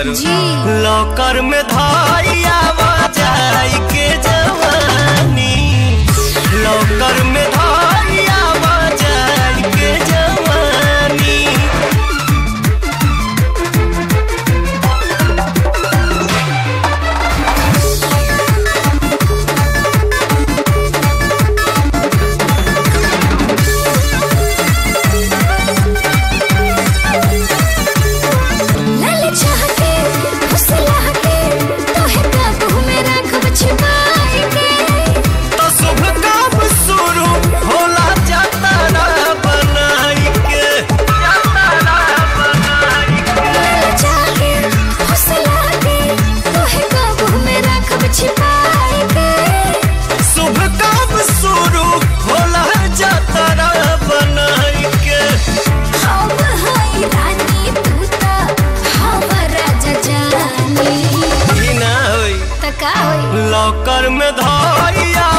तारू जी लॉकर में धाइया बजाई के जवानी लॉकर में धाइया बजाई के जवानी लाल चाह के फुसला के तोहे काबू में रखब छिपाई के तो शुभ काम शुरू होला जातारा बनाई के जातारा बनाई के लाल चाह के फुसला के तोहे काबू में रखब छिपाई के शुभ काम शुरू होला जातारा बनाई के हम हई रानी तू ता हम राजा जानी ही ना होई त का होई लॉकर में धाइया